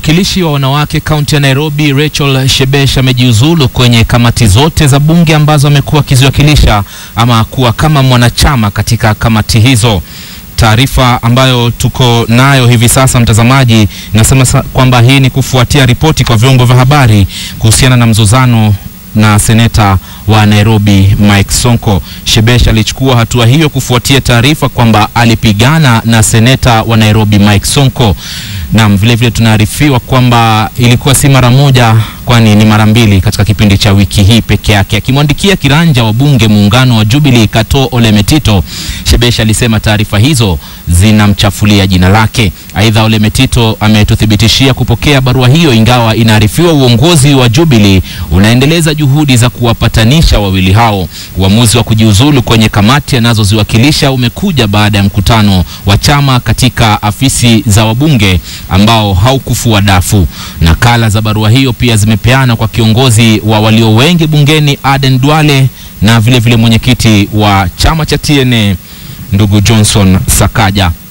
Mwakilishi wa wanawake kaunti ya Nairobi Rachel Shebesh amejiuzulu kwenye kamati zote za bunge ambazo amekuwa akiziwakilisha ama kuwa kama mwanachama katika kamati hizo. Taarifa ambayo tuko nayo hivi sasa, mtazamaji, inasema kwamba hii ni kufuatia ripoti kwa vyombo vya habari kuhusiana na mzozano na seneta wa Nairobi Mike Sonko. Shebesh alichukua hatua hiyo kufuatia taarifa kwamba alipigana na seneta wa Nairobi Mike Sonko. Naam, vile vile tunaarifiwa kwamba ilikuwa si mara moja, kwani ni mara mbili katika kipindi cha wiki hii peke yake. Akimwandikia kiranja wa bunge muungano wa Jubilee Kato Ole Metito, Shebesh alisema taarifa hizo zinamchafulia jina lake. Aidha, Ole Metito ametuthibitishia kupokea barua hiyo, ingawa inaarifiwa uongozi wa Jubilee unaendeleza juhudi za kuwapatanisha wawili hao. Uamuzi wa kujiuzulu kwenye kamati anazoziwakilisha umekuja baada ya mkutano wa chama katika afisi za wabunge ambao haukufua dafu. Nakala za barua hiyo pia zimepeana kwa kiongozi wa walio wengi bungeni Aden Duale na vile vile mwenyekiti wa chama cha TNA ndugu Johnson Sakaja.